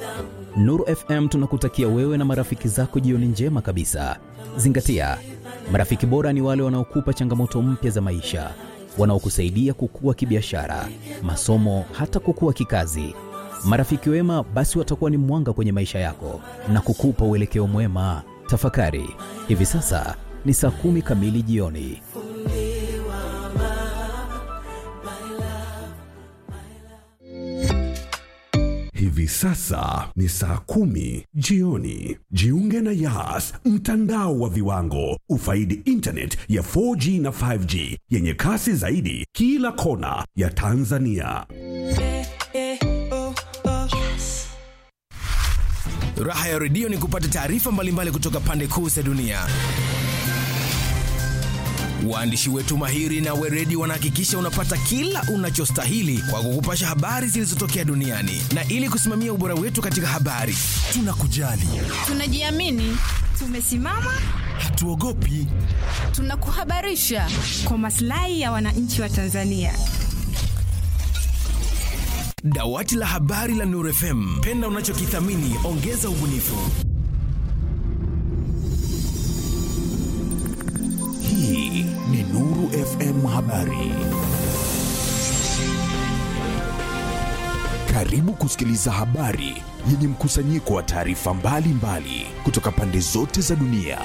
Nuru FM tunakutakia wewe na marafiki zako jioni njema kabisa. Zingatia, marafiki bora ni wale wanaokupa changamoto mpya za maisha, wanaokusaidia kukua kibiashara, masomo, hata kukua kikazi. Marafiki wema basi watakuwa ni mwanga kwenye maisha yako na kukupa uelekeo mwema. Tafakari, hivi sasa ni saa kumi kamili jioni. Hivi sasa ni saa kumi jioni. Jiunge na Yas, mtandao wa viwango. Ufaidi internet ya 4G na 5G yenye kasi zaidi kila kona ya Tanzania. Raha ya redio ni kupata taarifa mbalimbali kutoka pande kuu za dunia. Waandishi wetu mahiri na weredi wanahakikisha unapata kila unachostahili kwa kukupasha habari zilizotokea duniani, na ili kusimamia ubora wetu katika habari, tunakujali, Tunajiamini, tumesimama, hatuogopi. tunakuhabarisha kwa maslahi ya wananchi wa Tanzania. Dawati la habari la Nuru FM, penda unachokithamini, ongeza ubunifu. Hii ni Nuru FM Habari. Karibu kusikiliza habari yenye mkusanyiko wa taarifa mbalimbali kutoka pande zote za dunia.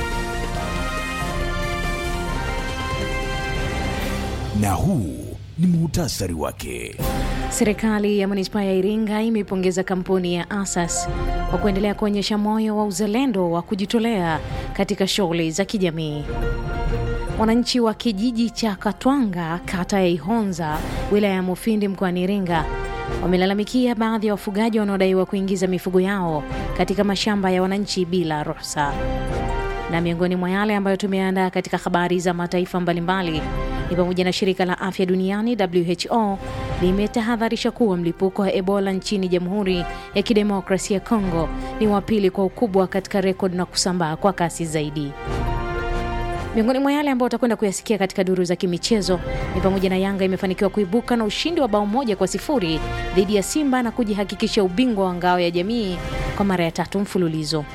Na huu ni muhtasari wake. Serikali ya manispaa ya Iringa imeipongeza kampuni ya Asas kwa kuendelea kuonyesha moyo wa uzalendo wa kujitolea katika shughuli za kijamii. Wananchi wa kijiji cha Katwanga, kata ya Ihonza, wilaya ya Mufindi mkoani Iringa wamelalamikia baadhi ya wafugaji wanaodaiwa kuingiza mifugo yao katika mashamba ya wananchi bila ruhusa. Na miongoni mwa yale ambayo tumeandaa katika habari za mataifa mbalimbali ni pamoja na shirika la afya duniani WHO limetahadharisha kuwa mlipuko wa Ebola nchini Jamhuri ya Kidemokrasia ya Kongo ni wa pili kwa ukubwa katika rekodi na kusambaa kwa kasi zaidi. Miongoni mwa yale ambayo utakwenda kuyasikia katika duru za kimichezo ni pamoja na Yanga imefanikiwa kuibuka na ushindi wa bao moja kwa sifuri dhidi ya Simba na kujihakikisha ubingwa wa ngao ya jamii kwa mara ya tatu mfululizo.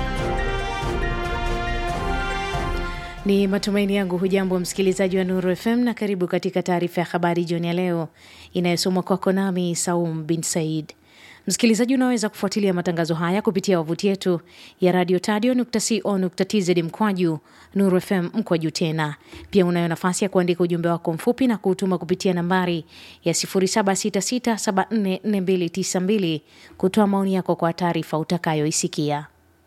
Ni matumaini yangu hujambo msikilizaji wa Nuru FM na karibu katika taarifa ya habari jioni ya leo inayosomwa kwako nami Saum bin Said. Msikilizaji, unaweza kufuatilia matangazo haya kupitia wavuti yetu ya radio tadio.co.tz mkwaju Nuru FM mkwaju tena. Pia unayo nafasi ya kuandika ujumbe wako mfupi na kuutuma kupitia nambari ya 0766744292 kutoa maoni yako kwa taarifa utakayoisikia.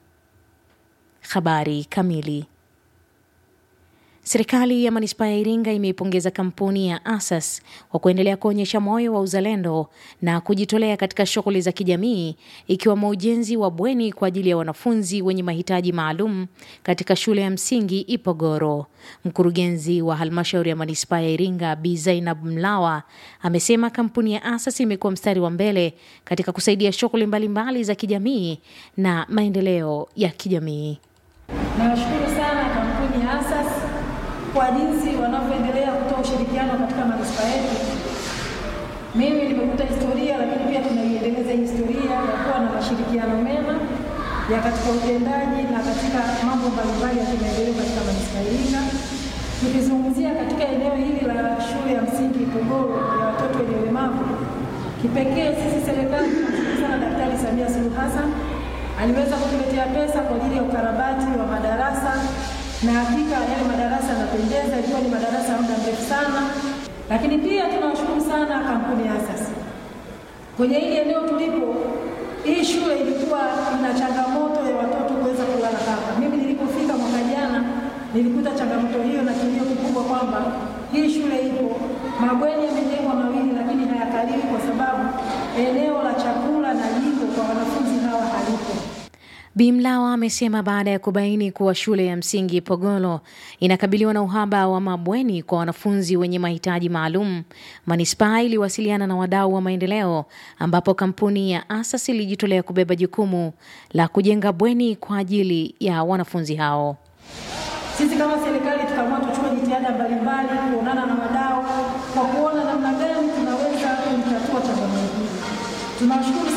Habari kamili. Serikali ya manispaa ya Iringa imeipongeza kampuni ya Asas kwa kuendelea kuonyesha moyo wa uzalendo na kujitolea katika shughuli za kijamii ikiwemo ujenzi wa bweni kwa ajili ya wanafunzi wenye mahitaji maalum katika shule ya msingi Ipogoro. Mkurugenzi wa halmashauri ya manispaa ya Iringa Bi Zainab Mlawa amesema kampuni ya Asas imekuwa mstari wa mbele katika kusaidia shughuli mbalimbali za kijamii na maendeleo ya kijamii. Nawashukuru sana kampuni ya Asas kwa jinsi wanavyoendelea kutoa ushirikiano katika manispaa yetu. Mimi nimekuta historia, lakini pia tunaiendeleza hii historia ya kuwa na mashirikiano mema ya katika utendaji na katika mambo mbalimbali ya kimaendeleo katika manispaa ya Iringa. Tukizungumzia katika eneo hili la shule ya msingi Ipogoro ya watoto wenye ulemavu, kipekee sisi serikali tunamshukuru sana Daktari Samia Suluhu Hassan aliweza kutuletea pesa kwa ajili ya ukarabati wa madarasa na hakika yale madarasa yanapendeza, ilikuwa ni madarasa ya muda mrefu sana. Lakini pia tunawashukuru sana kampuni ya Asas kwenye hili eneo tulipo. Hii shule ilikuwa ina changamoto ya watoto kuweza kulala hapa. Mimi nilipofika mwaka jana nilikuta changamoto hiyo na kilio kikubwa kwamba hii shule ipo, mabweni yamejengwa mawili, lakini hayakaliwi kwa sababu eneo la chakula na jiko kwa wanafunzi hawa halipo. Bimlawa amesema baada ya kubaini kuwa shule ya msingi Pogolo inakabiliwa na uhaba wa mabweni kwa wanafunzi wenye mahitaji maalum, manispaa iliwasiliana na wadau wa maendeleo, ambapo kampuni ya Asas ilijitolea kubeba jukumu la kujenga bweni kwa ajili ya wanafunzi hao. Sisi kama serikali tukaamua tuchukue jitihada mbalimbali kuonana na wadau kwa kuona namna gani tunaweza kulitatua changamoto hii. Tunawashukuru sana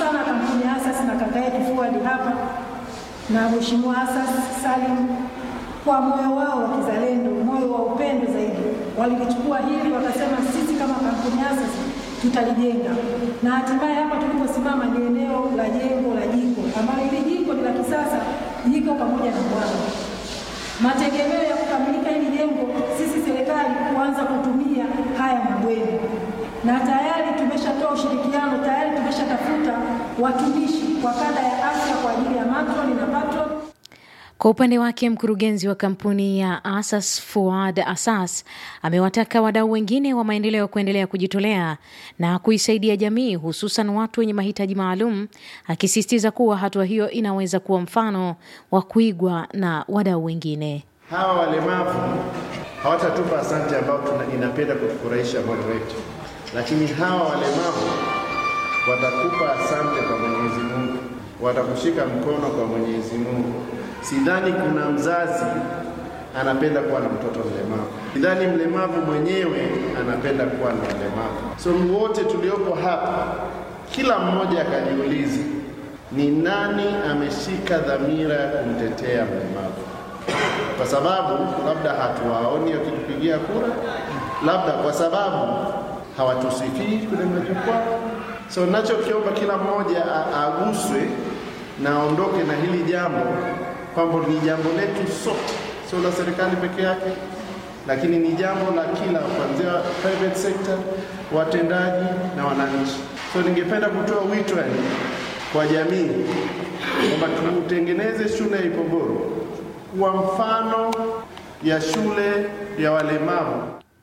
sana kampuni ya Asas na kaka yetu Fuadi hapa na Mheshimiwa Asas Salim kwa moyo wao wa kizalendo, moyo wa upendo zaidi, walilichukua hili wakasema, sisi kama kampuni ya Asas tutalijenga, na hatimaye hapa tuliposimama ni eneo la jengo la jiko ambalo hili jiko ni la kisasa, jiko pamoja na bwawa. Mategemeo ya kukamilika hili jengo, sisi serikali kuanza kutumia haya mabweni, na tayari tumeshatoa ushirikiano, tayari tumeshatafuta watumishi wa kada ya afya kwa ajili ya matroni na patron Kwa upande wake mkurugenzi wa kampuni ya Asas Fuad Asas amewataka wadau wengine wa maendeleo kuendelea kujitolea na kuisaidia jamii hususan watu wenye mahitaji maalum, akisisitiza kuwa hatua hiyo inaweza kuwa mfano wa kuigwa na wadau wengine. Hawa walemavu hawatatupa asante ambao tuna, inapenda kutufurahisha moyo wetu, lakini hawa walemavu watakupa asante kwa Mwenyezi Mungu, watakushika mkono kwa Mwenyezi Mungu. Sidhani kuna mzazi anapenda kuwa na mtoto mlemavu. Sidhani mlemavu mwenyewe anapenda kuwa na mlemavu. So wote tuliopo hapa, kila mmoja akajiulize ni nani ameshika dhamira ya kumtetea mlemavu, kwa sababu labda hatuwaoni wakitupigia kura, labda kwa sababu hawatusifii kwenye majukwaa. So nachokiomba kila mmoja a- aguswe na aondoke na hili jambo kwamba ni jambo letu sote, sio la serikali peke yake, lakini ni jambo la kila kuanzia private sector, watendaji na wananchi. So ningependa kutoa wito yani kwa jamii kwamba tutengeneze shule ya Ipogoro kuwa mfano ya shule ya walemavu.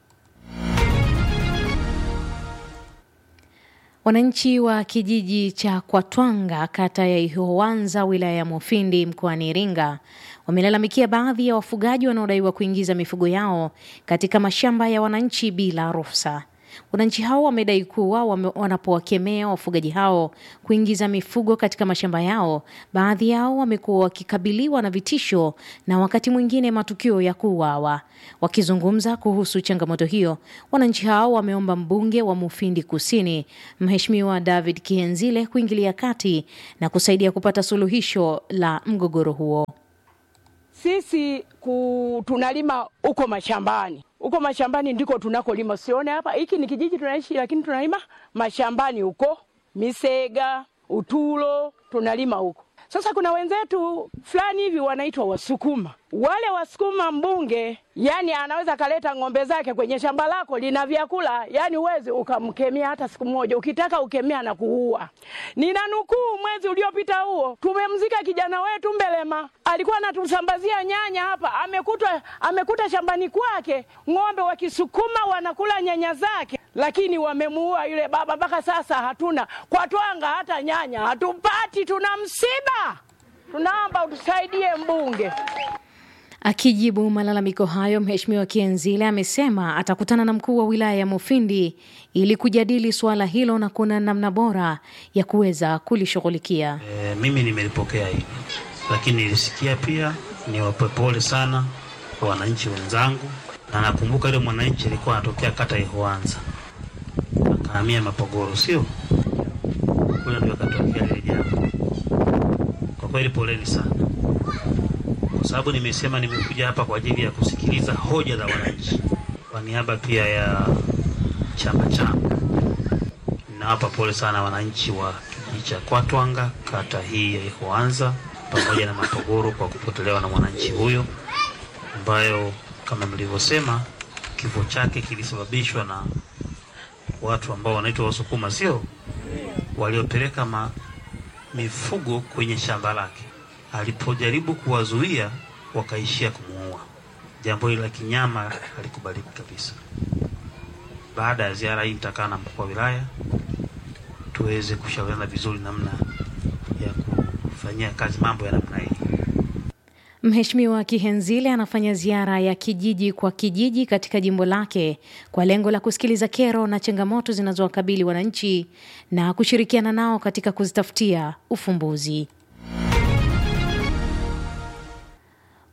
Wananchi wa kijiji cha Kwatwanga kata ya Ihowanza wilaya ya Mufindi mkoani Iringa wamelalamikia baadhi ya wafugaji wanaodaiwa kuingiza mifugo yao katika mashamba ya wananchi bila ruhusa. Wananchi hao wamedai kuwa wame, wanapowakemea wafugaji hao kuingiza mifugo katika mashamba yao, baadhi yao wamekuwa wakikabiliwa na vitisho na wakati mwingine matukio ya kuuawa. Wakizungumza kuhusu changamoto hiyo, wananchi hao wameomba mbunge wa Mufindi Kusini, Mheshimiwa David Kihenzile kuingilia kati na kusaidia kupata suluhisho la mgogoro huo. Sisi ku, tunalima huko mashambani, huko mashambani ndiko tunakolima. Sione hapa, hiki ni kijiji tunaishi, lakini tunalima mashambani huko Misega, Utulo, tunalima huko. Sasa kuna wenzetu fulani hivi wanaitwa Wasukuma. Wale Wasukuma, mbunge yani anaweza kaleta ng'ombe zake kwenye shamba lako lina vyakula, yani uwezi ukamkemea hata siku moja. Ukitaka ukemea na kuua. Nina nukuu, mwezi uliopita huo tumemzika kijana wetu Mbelema, alikuwa anatusambazia nyanya hapa, amekuta amekuta shambani kwake ng'ombe wa Kisukuma wanakula nyanya zake, lakini wamemuua yule baba. Mpaka sasa hatuna kwa Twanga hata nyanya hatupati, tuna msiba. Tunaomba utusaidie mbunge. Akijibu malalamiko hayo, Mheshimiwa Kienzile amesema atakutana na mkuu wa wilaya ya Mufindi ili kujadili suala hilo na kuna namna bora ya kuweza kulishughulikia. E, mimi nimelipokea hili, lakini nilisikia pia niwape pole sana kwa wananchi wenzangu, na nakumbuka yule mwananchi alikuwa anatokea kata ya Ihoanza akahamia Mapogoro, sio kule ndio akatokea lile jambo. Kwa kweli poleni sana, kwa sababu nimesema nimekuja hapa kwa ajili ya kusikiliza hoja za wananchi kwa niaba pia ya chama changu. Ninawapa pole sana wananchi wa kijiji cha Kwatwanga, kata hii ya Ihoanza pamoja na Mapogoro kwa kupotelewa na mwananchi huyo, ambayo kama mlivyosema kifo chake kilisababishwa na watu ambao wanaitwa Wasukuma, sio waliopeleka ma, mifugo kwenye shamba lake. Alipojaribu kuwazuia, wakaishia kumuua. Jambo hili la kinyama halikubaliki kabisa. Baada ya ziara hii, nitakaa na mkuu wa wilaya tuweze kushauriana vizuri namna ya kufanyia kazi mambo ya namna hii. Mheshimiwa Kihenzile anafanya ziara ya kijiji kwa kijiji katika jimbo lake kwa lengo la kusikiliza kero na changamoto zinazowakabili wananchi na kushirikiana nao katika kuzitafutia ufumbuzi.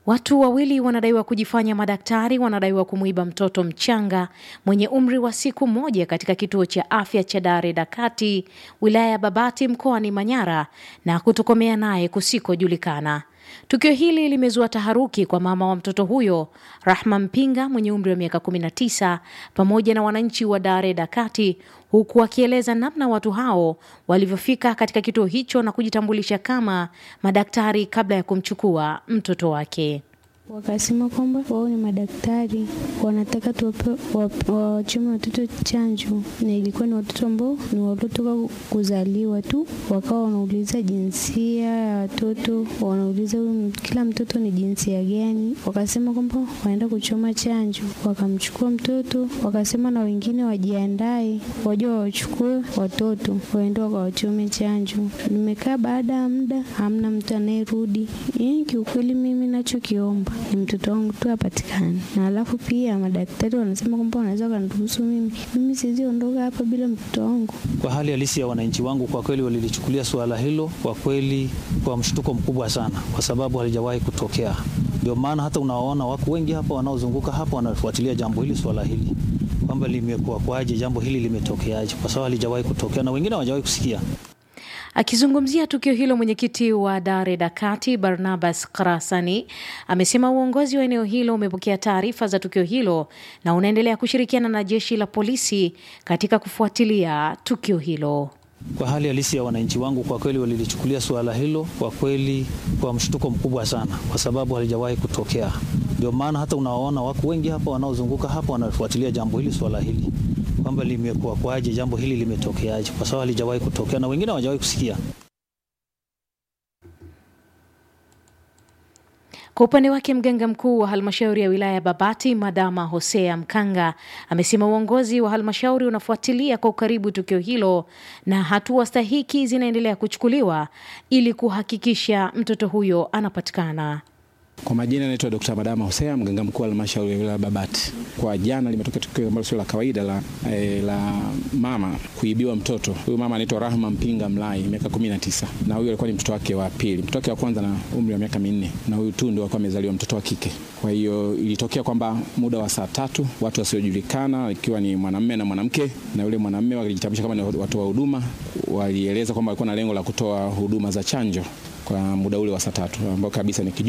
Watu wawili wanadaiwa kujifanya madaktari, wanadaiwa kumuiba mtoto mchanga mwenye umri wa siku moja katika kituo cha afya cha Dare Dakati, wilaya ya Babati, mkoani Manyara na kutokomea naye kusikojulikana. Tukio hili limezua taharuki kwa mama wa mtoto huyo Rahma Mpinga mwenye umri wa miaka 19 pamoja na wananchi wa Dare Dakati, huku wakieleza namna watu hao walivyofika katika kituo hicho na kujitambulisha kama madaktari kabla ya kumchukua mtoto wake. Wakasema kwamba wao ni madaktari, wanataka wawachome watoto chanjo, na ilikuwa ni watoto ambao ni waliotoka kuzaliwa tu. Wakawa wanauliza jinsia ya watoto, wanauliza kila mtoto ni jinsia gani. Wakasema kwamba wanaenda kuchoma chanjo, wakamchukua mtoto, wakasema na wengine wajiandae, waje wawachukue watoto waende wakawachome chanjo. Nimekaa baada ya muda, hamna mtu anayerudi. Yaani kiukweli, mimi nachokiomba ni mtoto wangu tu apatikane, na alafu pia madaktari wanasema kwamba wanaweza wakaniruhusu mimi, mimi siwezi ondoka hapa bila mtoto wangu. Kwa hali halisi ya wananchi wangu, kwa kweli walilichukulia suala hilo kwa kweli kwa mshtuko mkubwa sana, kwa sababu halijawahi kutokea. Ndio maana hata unawaona wako wengi hapa wanaozunguka hapa wanafuatilia jambo hili, swala hili kwamba limekuwa kwaje, jambo hili limetokeaje, kwa sababu halijawahi kutokea na wengine hawajawahi kusikia. Akizungumzia tukio hilo, mwenyekiti wa Dare Dakati Barnabas Karasani amesema uongozi wa eneo hilo umepokea taarifa za tukio hilo na unaendelea kushirikiana na jeshi la polisi katika kufuatilia tukio hilo. Kwa hali halisi ya wananchi wangu, kwa kweli walilichukulia suala hilo kwa kweli kwa mshtuko mkubwa sana, kwa sababu halijawahi kutokea. Ndio maana hata unawaona wako wengi hapa wanaozunguka hapa wanafuatilia jambo hili, swala hili kwamba limekuwa kwaje, jambo hili limetokeaje, kwa sababu halijawahi kutokea na wengine hawajawahi kusikia. Kwa upande wake mganga mkuu wa halmashauri ya wilaya ya Babati Madama Hosea Mkanga amesema uongozi wa halmashauri unafuatilia kwa ukaribu tukio hilo na hatua stahiki zinaendelea kuchukuliwa ili kuhakikisha mtoto huyo anapatikana. Kwa majina naitwa Dr. Madama Hosea, mganga mkuu wa halmashauri ya wilaya Babati. Kwa jana limetokea tukio ambalo sio la kawaida la, eh, la mama kuibiwa mtoto. Huyu mama anaitwa Rahma Mpinga Mlai, miaka 19. Na huyu alikuwa ni mtoto wake wa pili. Mtoto wake wa kwanza na umri wa miaka minne na huyu tu ndio alikuwa amezaliwa mtoto wa kike. Kwa hiyo ilitokea kwamba muda wa saa tatu watu wasiojulikana ikiwa ni mwanamume na mwanamke na yule mwanamume walijitambulisha kama ni watoa huduma, walieleza kwamba walikuwa na lengo la kutoa huduma za chanjo kwa muda ule wa saa tatu ambao kabisa ni